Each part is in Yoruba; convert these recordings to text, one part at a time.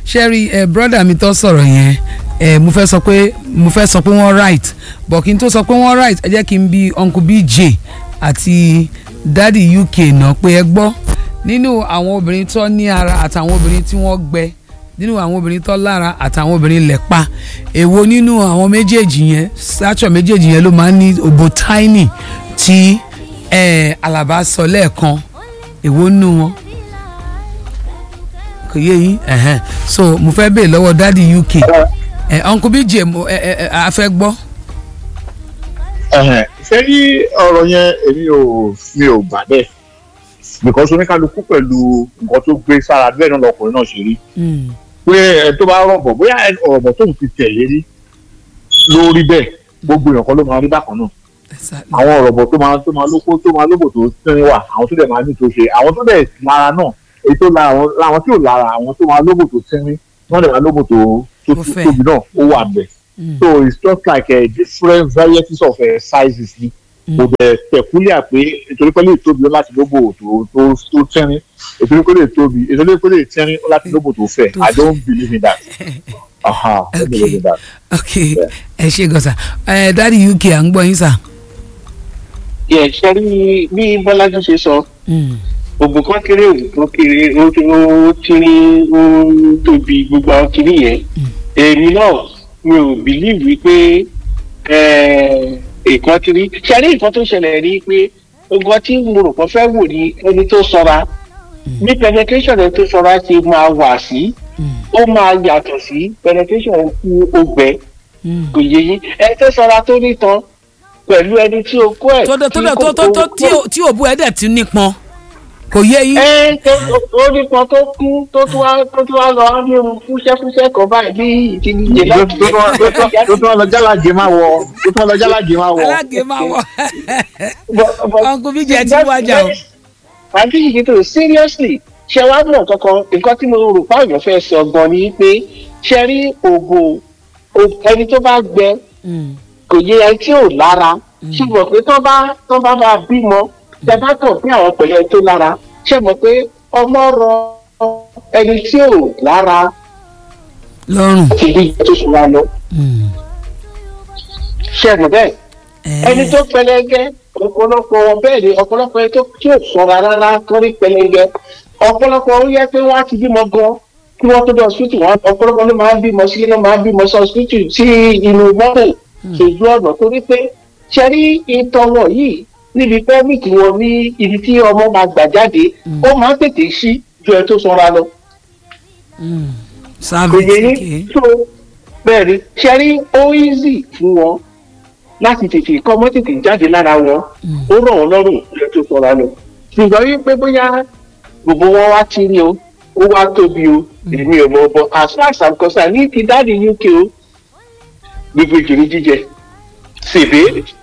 ṣẹ́rí ẹ brọ́dà mi tó sọ̀rọ̀ yẹn ẹ mo fẹ́ sọ pé mo fẹ́ sọ pé wọ́n right but kí n tó sọ pé wọ́n right ẹ jẹ́ kí n bi uncle bj àti daddy uk náà pé ẹ gbọ́ nínú àwọn obìnrin tó ní ara àtàwọn obìnrin tí wọ́n gbẹ nínú àwọn obìnrin tó lára àtàwọn obìnrin lẹ́pa èwo nínú àwọn méjèèjì yẹn stature méjèèjì yẹn ló máa ń ní òbò tiny tí ẹ alaba sọ lẹ́ẹ̀kan èwo nínú wọn kò yé yín ẹ̀hẹ́n. so mo fẹ́ bèè lọ́wọ́ dádì uk ẹ uncle bj mo ẹ ẹ ẹ a fẹ́ gbọ́. Ẹ̀hẹ̀n, ṣé rí ọ̀rọ̀ yẹn èmi ò mi ò gbà bẹ́ẹ̀ because oníkálukú pẹ̀lú nǹkan tó gbé sára bẹ́ẹ̀ náà lọkùnrin náà ṣe rí Mm, pé ẹ tó bá rọ̀bọ̀ bóyá ẹ- ọ̀rọ̀bọ̀ tóun ti tẹ̀lé rí ló rí bẹ́ẹ̀ gbogbo èèyàn kan ló máa rí bákan náà exactly. àwọn ọ̀rọ̀bọ̀ tó máa tó máa lóko tó máa lóbò tó tẹ́rín wà àwọn tó dẹ̀ máa ní tó ṣe àwọn tó dẹ̀ lára náà èyí tó lára àwọn láwọn tí ò lára àwọn tó máa lóbò tó tẹ́rín wọ́n dẹ̀ máa lóbò tó tó Tó fẹ̀. tóbi náà ó wà bẹ̀ Mm, so it's just like uh, different varieties of uh, sizes ni kò dẹ̀ peculiar pé nítorí pé lè tóbi ó láti lóbò tó tó tó tẹ́rín nítorí pé lè tóbi nítorí pé lè tẹ́rín ó láti lóbò tó fẹ̀ Tó I fẹ̀. don't believe in that. Aha, I don't believe in that. ok ẹ ṣe gọ́sà ẹ dádì uk à ń gbọ́ yín sà. yẹ ṣe rí bí bọ́lájú ṣe sọ Mm, ògùn kan kéré ògùn kan kéré ó ti ó ti ní ó tóbi gbogbo àwọn kìíní yẹn èmi náà mi ò bìlíìfù wípé nǹkan ti rí ṣe rí nǹkan tó ṣẹlẹ̀ rí pé ogun tí mo rò pé fẹ́ wò ní ẹni tó sọra bí penetration ẹni tó sọra ti máa wà sí mm, ó máa yàtọ̀ sí penetration ẹni tí ó gbẹ mm. kò yé yín ẹni tó sọra tó nítan pẹ̀lú ẹni tí o kó ẹ̀ tó dé tó tí dé kò tó tó tó kó- tí ò- tí òbú ẹ dẹ̀ ti nípọn kò yé yín. ẹ tó ó nípọn tó kú tó tún wá tó tún wá lọ á ní irun fúnṣẹ́fúnṣẹ́ kan báyìí bí ìdíje tó tó tó tó tó tó lọ jálàjẹ máa wọ tó tó lọ jálàjẹ máa wọ. alágé máa wọ uncle bj ti wájà o. àbí yìí tó seriously ṣe wá mọ̀ kankan nǹkan tí mo rò pé àwọn fẹ́ sọ gan ni pé ṣe rí ògò o- ẹni tó bá gbẹ Mm, kò yẹ ẹni tí ò lára ṣùgbọ́n pé tó bá tó bá máa bímọ tẹ bá kàn fún àwọn pẹ̀lú ẹni tó lára ṣe mọ̀ pé ọmọ rọ ẹni tí ò lára lọ́rùn. ti di tó sùn wá lọ Mm, ṣe mọ̀ bẹ́ẹ̀ ẹ, ẹni tó pẹlẹgẹ ọ̀pọ̀lọpọ̀ wọn bẹ́ẹ̀ ni ọ̀pọ̀lọpọ̀ ẹni tó tí ò ṣọ́ra rárá torí pẹlẹgẹ ọ̀pọ̀lọpọ̀ ó yẹ pé wọ́n á ti bímọ gan kí wọ́n tó dé hospital wọn ọ̀pọ̀lọpọ̀ ló máa ń bímọ sílé ló máa ń bímọ sí hospital sí inú mọ́tò ṣojú ọ̀nà torí pé ṣe rí ìtọ́wọ̀ yìí níbi pẹ́ẹ́mìkì wọn ní ibi tí ọmọ máa gbà jáde ó máa ń tètè sí ju ẹ tó sanra lọ mm, kò service yẹ ní okay. tó bẹ́ẹ̀ ni ṣe rí ó easy fún wọn láti tètè kọ́ ọmọ tètè jáde lára wọn ó rọ̀ wọ́n lọ́rùn ju ẹ tó sanra lọ ṣùgbọ́n wípé bóyá gbogbo wọn wá tí ní o ó wá tóbi o èmi ò mọ̀ bọ̀ as far as i'm concerned ní ti dáàdi uk o gbogbo ìjòyè jíjẹ ṣèbé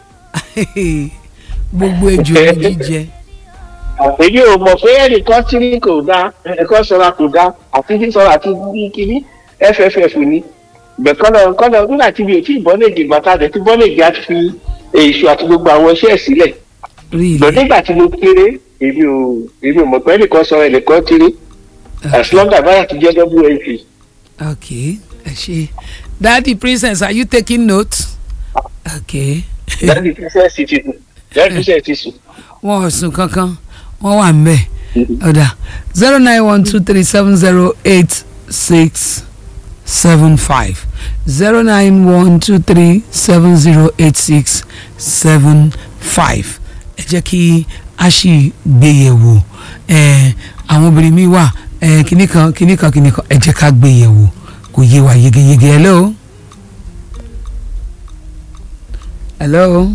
gbogbo ejò ní jíjẹ. èyí ò mọ̀ pé ẹnìkan tí ní kò dá ẹnìkan sọra kò dá àti sísọra àti ní kíní fff ni bẹ̀kọ́nà kọ́nà nígbà tí mi ò tí ì bọ́lẹ̀dì bàtà rẹ̀ tí bọ́lẹ̀dì á ti fi èso àti gbogbo àwọn iṣẹ́ ẹ̀ sílẹ̀ really lọ nígbà tí mo kéré èmi ò èmi ò mọ̀ pé ẹnìkan sọ ẹnìkan tí ní as long as báyà ti jẹ́ wmp. okay ẹ ṣe daddy princess are you taking notes okay dáàdi tíṣẹ́ sì ti sùn dáàdi tíṣẹ́ ti sùn. wọn ò sùn kankan wọn wà ń bẹ ọ̀dà zero nine one two three seven zero eight six seven five zero nine one two three seven zero eight six seven five ẹ jẹ́ kí a ṣì gbéyẹ̀wò ẹ̀ àwọn obìnrin mi wà ẹ̀ kìnnì kan kìnnì kan kìnnì kan ẹ jẹ́ ká gbéyẹ̀wò kò yé wa yegeyege hello. hello.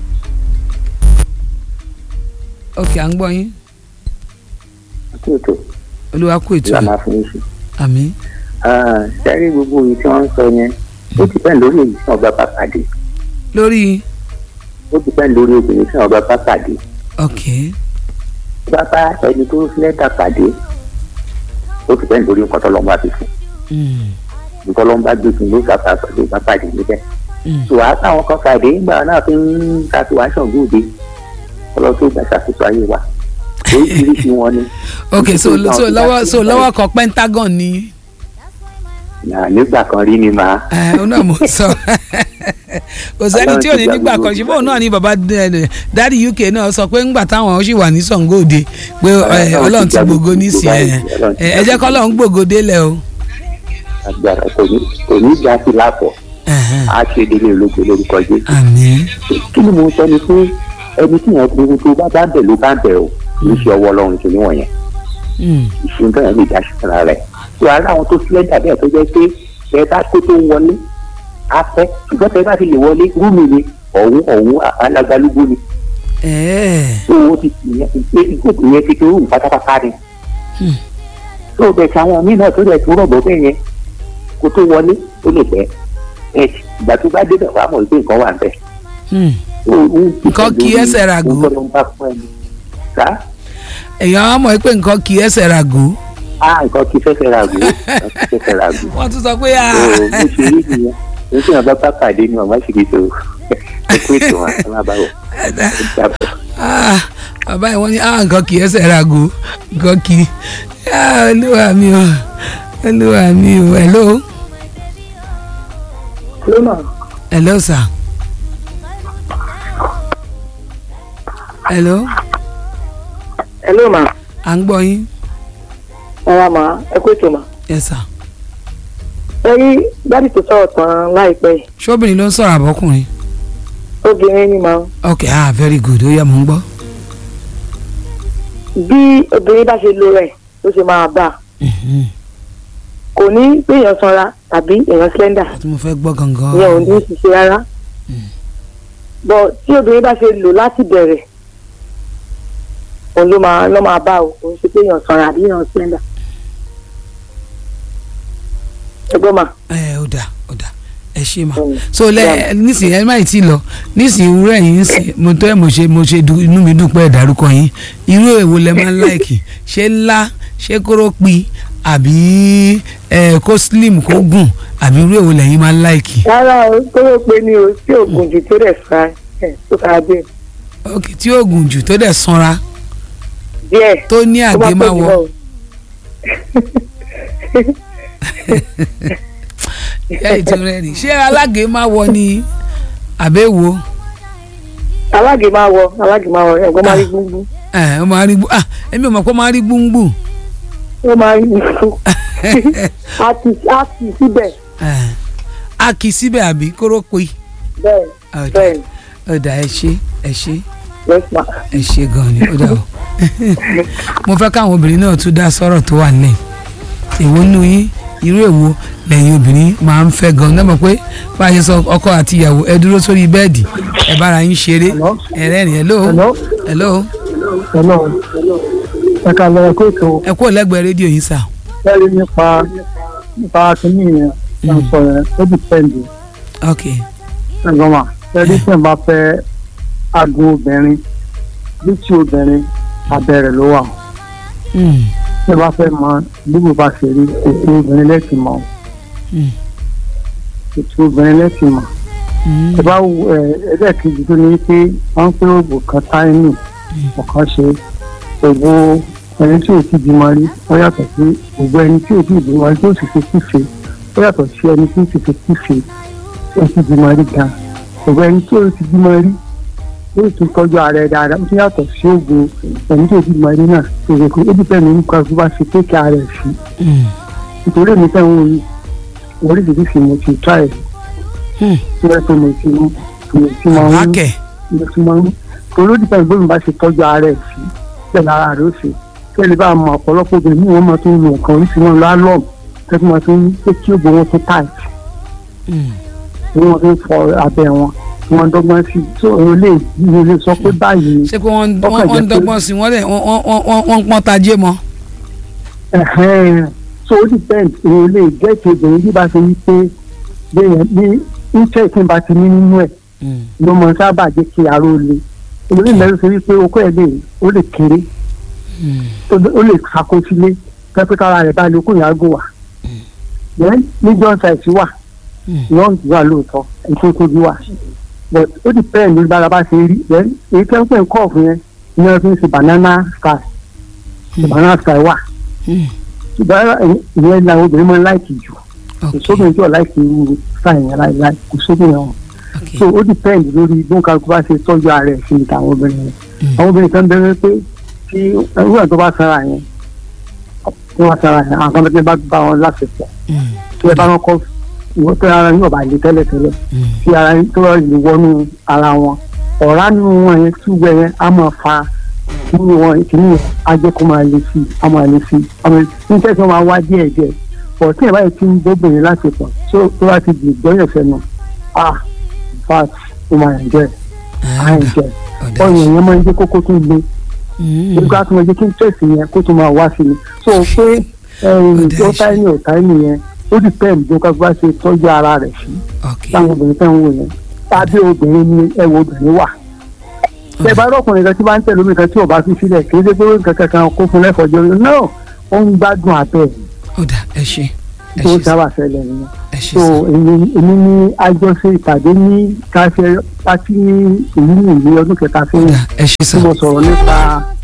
ok à ń gbọ́ yín àkókò olúwa kú ètò la ẹ̀ máa fún yín sí. àmì sẹ́rí gbogbo èyí tí wọ́n ń sọ yẹn ó ti pẹ́ lórí èyí tí wọ́n bá bá pàdé lórí ó ti pẹ́ lórí obìnrin tí wọ́n bá bá pàdé ok bá bá ẹni tó lẹ́tà pàdé ó ti pẹ́ lórí nǹkan tọ́lọ́mù àti fún mm, nǹkan tọ́lọ́mù bá gbé fún ló sàpà pẹ̀lú bá pàdé níbẹ̀. mm, tùwà táwọn kan pàdé ńgbà náà fi ń ṣàtúwáṣàn gbòde ọlọ́run tó gbà ṣàkóso ayé wa oríṣiríṣi wọn ni. ok so so lọ́wọ́ so lọ́wọ́ kan pentagon ni Nà, nígbà kan rí ni màá ẹ ọ náà mo sọ kò sẹ́ni tí ò ní nígbà kan ṣùgbọ́n òun náà ni bàbá dáàdi uk náà sọ pé ńgbà táwọn ṣì wà ní sàngóòde pé ẹ, ọlọ́run ti gbògo nísìnyí ẹ ẹ jẹ́ kọ́ ọlọ́run gbògo délẹ̀ o. agbára kò ní kò ní já sí lápọ̀ Ẹ̀hẹ́n. á ṣe délé ológun lórúkọ jésù. àmín kí ni mo sọ ni pé ẹni tí yẹn gbogbo tó bá bá bẹ̀ ló bá bẹ̀ o kì í ṣe ọwọ́ ọlọ́run tó níwọ̀n yẹn Mm. ìṣúná yẹn lè dá sí fúnra rẹ̀ tó ara àwọn tó sílẹ̀ dàbí ẹ̀ tó jẹ́ pé ẹ bá kó tó wọlé á fẹ́ ṣùgbọ́n tẹ bá fi lè wọlé rúmi ni ọ̀hún ọ̀hún alágbálúgbó ni ẹ̀ẹ́ tó o ti ìyẹn ìgbòkè yẹn ti kéré pátápátá ni Hmm. tó o bẹ̀ sí àwọn míì náà tó rẹ̀ tó rọ̀bọ̀ bẹ́ẹ̀ yẹn kó tó wọlé ó lè pẹ́ ẹ ìgbà tó bá débẹ̀ wàá mọ̀ pé nǹkan wà ń bẹ̀ Mm. Nǹkan kì í ẹsẹ̀ ràgó. èèyàn á mọ̀ pé nǹkan kì í ẹsẹ̀ ràgó ah nǹkan kì í fẹsẹ̀ ràgó nǹkan kì í fẹsẹ̀ ràgó wọ́n tún sọ pé ah, ó bó ṣe rí nìyẹn ní tí wọn bá bá pàdé ni ọmọ ṣì kì í tó ẹ kó ètò wọn ẹ má bá wọ ẹ jábọ̀. ah, bàbá yìí wọ́n ní ah, nǹkan kì í ẹsẹ̀ ràgó nǹkan kì í ah, olúwa mi o olúwa mi o hello lónà hello sir hello ẹ ló mà à ń gbọ́ yín ẹ wá mà ẹ kó ètò mà. yes sir ẹ rí dádì tó sọ̀rọ̀ tán láìpẹ́ yìí ṣọ́bìnrin ló ń sọ̀rọ̀ àbọ́kùnrin obìnrin ni mà ok ah very good ó yẹ mò ń gbọ́ bí obìnrin bá ṣe lo rẹ̀ ló ṣe máa bá a Mhm. kò ní pé èèyàn sanra tàbí èèyàn slender tí mo fẹ́ gbọ́ gangan ìyẹn ò ní ṣiṣẹ́ rárá bọ̀ tí obìnrin bá ṣe lò láti bẹ̀rẹ̀ òun ló máa ló máa bá o kò ń ṣe pé èèyàn sanra àbí èèyàn slender ẹgbọ́n mà ẹ ó dà ó dà ẹ ṣe mà Mm. so lẹ nísìnyí ẹ má ì tí ì lọ nísìnyí wúrẹ yìí ń sìn mo tọ́ ẹ mo ṣe mo ṣe du inú mi dùn pé ẹ dárúkọ yín irú èwo lẹ máa ń láìkì ṣé ńlá ṣé kóró pi àbí ẹ kó slim kó gùn àbí irú èwo lẹ̀yin máa ń láìkì rárá o tó yẹ pé ní o tí oògùn jù tó dẹ̀ fa ẹ̀ tó fara bẹ́ẹ̀ ok tí ó gùn jù tó dẹ̀ sanra díẹ̀ tó ní tó bá àgé pọ̀ máa jù wọ náà o. ẹ ìtì rẹ ni ṣé alágé máa wọ ni àbẹ̀wò alágè máa wọ alágè máa wọ ẹ̀gbọ́n máa rí gbúngbú ẹ ó máa rí gbú ah èmi ò mọ̀ pé ó máa rí gbúngbù ó máa rí gbúngbú á ti á ti síbẹ̀ ẹ a kì í síbẹ̀ àbí kóró pi bẹ́ẹ̀ ọ̀dà bẹ́ẹ̀ ọ̀dà ẹ ṣe ẹ ṣe yes ma ẹ ṣe gan ni ó dà o mo fẹ́ káwọn obìnrin náà tún dá sọ́rọ̀ tó wà nílẹ̀ èwo nù yín irú èwo lẹ́yìn obìnrin máa ń fẹ́ gan náà mọ̀ pé bá a ṣe sọ ọkọ àti ìyàwó ẹ dúró sórí bẹ́ẹ̀dì ẹ bára yín ṣeré ẹ rẹ́rìn hello Hello? hello Hello. ẹ ká lọ kó ètò ẹ kúrò lẹ́gbẹ̀ẹ́ rédíò yín sà ẹrí nípa nípa kínní yẹn là ń sọ yẹn ó ti pẹ́ǹdì ok ẹ̀gbọ́n wa ẹrí tí n bá fẹ́ aago obìnrin bí tí obìnrin abẹ́rẹ́ ló wà Mm, tí n bá fẹ́ mọ bíbù bá ṣe rí ètò obìnrin lẹ́sìn mọ́ mm, ètò obìnrin lẹ́sìn mọ́ mm, ẹ bá wo ẹ ẹlẹ́ẹ̀kejì tó ní pé wọ́n ń pé oògùn kan táìmì ọ̀kan ṣe ògbó ẹni tí ò ti bímọ rí ó yàtọ̀ sí ògbó ẹni tí ò ti bímọ rí tó sì fi kífe ó yàtọ̀ sí ẹni tí ó sì fi kífe ó ti bímọ rí gan ògbó ẹni tí ò ti bímọ rí ó sì tọ́jú ara ẹ̀ dáadáa ó sì yàtọ̀ sí ògbó ẹni tí ò ti bímọ rí náà tó yẹ kó ó dìpẹ́ mi nípa bí wọ́n ṣe kéèké ara ẹ̀ sí mm, nítorí èmi fẹ́ wọn oríṣiríṣi mo ti try mm. tí wọ́n tó mo ti mo ti máa ń àkẹ́ mo ti máa ń torí ó dìpẹ́ ìgbóhùn bá ṣe tọ́jú ara ẹ̀ sí bẹ́ẹ̀ lára rẹ̀ ó ṣe kí ẹni bá mọ ọ̀pọ̀lọpọ̀ obìnrin ní wọ́n máa tún lo nǹkan oríṣi wọn lọ álọ́ọ̀mù tẹ́tí máa tún pé kí ògbó wọn tún tight Mm, tí wọ́n tún fọ abẹ́ wọn tí wọ́n dọ́gbọ́n sí tó òun lè ìwé lè sọ pé báyìí ni ṣé pé wọ́n Ọkàn wọ́n- wọ́n ń jẹ́ pé- dọ́gbọ́n sí wọ́n dẹ̀ wọ́n wọ́n- wọ́n wọ́n ń pọ́n tajé mọ́ ẹ̀hẹ́n. so ó depend òun lè gẹ́ẹ̀tì obìnrin bí bá ṣe wí pé bẹ́ẹ̀ ní iṣẹ́ ìpín bá ti ní nínú ẹ̀ Mm, ló mọ sábà jẹ́ kí ara ó le olórí mẹ́rin ṣe wípé okó ẹ̀ lè ó lè kéré mm, ó lè ṣàkóṣílé pẹ́pẹ́ kára rẹ̀ bá lè kó ìyàgò wà. then ní john size wà mm. long wà lóòótọ́ ètò tóbi wà but ó di pẹ́ẹ́ ní bára bá ṣe rí then èyí tẹ́ ń pè ń kọ́ọ̀fù yẹn ní wọ́n fi ń ṣe banana sky Mm. banana sky wà Mm. ṣùgbọ́n ìyẹn làwọn obìnrin máa ń láìkì jù kò ok sóbìnrin tí ò láìsí irú sáyẹn yẹn láìláì kò sóbìnrin ọ̀hún ok so ó depend lórí bí wọn kálukú bá ṣe tọ́jú ara ẹ̀ sí ní tàwọn obìnrin yẹn Mm. àwọn obìnrin kan bẹ̀rẹ̀ pé tí ewúrẹ́ tó bá sanra yẹn tí wọ́n sanra yẹn àwọn kan bẹ́ẹ̀ bá bá wọn láṣepọ̀ Mm, tí ẹ bá wọn kọ́ ìwọ́n tó ara yóò bá lè tẹ́lẹ̀ tẹ́lẹ̀ mm, tí ara yín tó lè wọnú ara wọn ọ̀rá nínú wọn yẹn tí wẹ̀ yẹn á máa fa nínú wọn kìíní yẹn á jẹ́ kó máa le sí i á máa le sí i á máa ní tẹ́sán máa wá díẹ̀ díẹ̀ pọ̀ tí ẹ̀ báyìí ti ń bóbìnrin láṣepọ̀ tó tó bá ti di ìgbọ́yọ̀ sẹ́nu ah in fact ó máa ń jẹ́ ah, à ń jẹ́ ọ̀dà ọyàn yẹn máa ń jẹ́ kókó tó le Mm, nígbà tó máa jẹ́ kí tẹ̀sí yẹn kó tó máa wá sí i so pé ẹ̀yìn Ọ̀dà tó ìṣe. táyé ò táyé yẹn ó dìpẹ́ǹd bí ó bá ṣe tọ́jú ara rẹ̀ sí ok táwọn obìnrin tẹ́ ń wò yẹn tàbí obìnrin ni ẹwọ obìnrin wà. bẹ́ẹ̀ bá rọ́kùnrin kan tí bá ń tẹ̀lé omi kan tí ò bá fi sílẹ̀ kì í ṣe pé ó ń kankan kan kó fún lẹ́fọ̀ọ́jọ́ náà ó ń gbádùn abẹ́ ẹ̀ ọ̀dà ẹ ṣe ẹ tó ṣe sá sábà ṣẹlẹ̀ nìyẹn. ẹ ṣe so sá èmi èmi ní àjọṣe ìpàdé ní káṣẹ pátí ní ìlú ìlú ọdún kẹta sẹ́yìn ọ̀dà ẹ ṣe tí sá mo sọ̀rọ̀ nípa